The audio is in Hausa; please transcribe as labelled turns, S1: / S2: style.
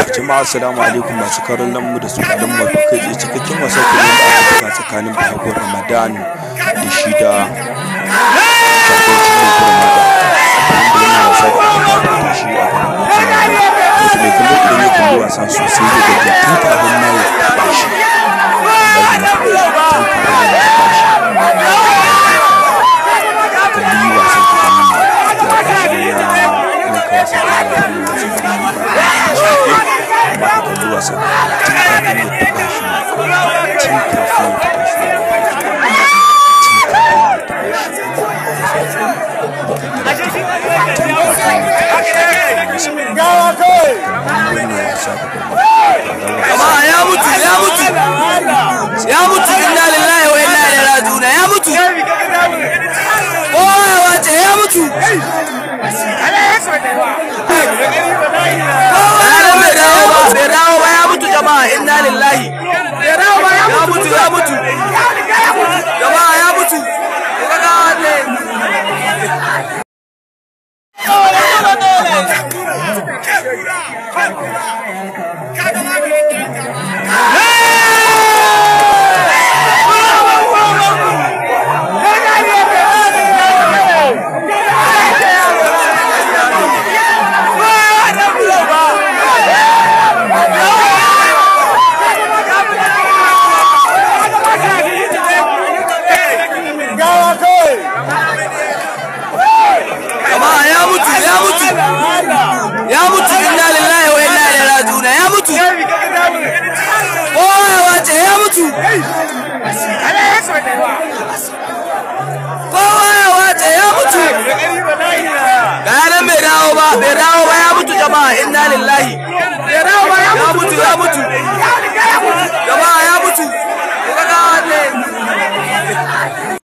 S1: jama'a assalamu alaikum masu karon mu da sauraron mu to kai tsaye cikakken wasa ke da aka buga tsakanin bahagon ramadan da shi da shagoncin da kuma mata wanda yana wasa da aka fafata shi a gaban wato mai kallon idan ya kalli wasa sosai da gaji tun kafin ma ya taɓa shi wallahi na faɗa tun kafin ma ya taɓa shi kalli wasan ka gani ne ya gashi ya yanka wasan ka ya kalli wasan ka gani ba amma ka kalli wasan tun kafin ya taɓa shi tun kafin ya taɓa shi tun kafin ya taɓa shi
S2: Jama'a ya mutu ya mutu ya mutu inna lillahi wa inna ilaihi raji'un ya mutu kowa ya wace ya mutu Yaron bai dawo ba bai dawo ba ya mutu jama'a inna lillahi ya mutu ya mutu jama'a ya mutu kaga ne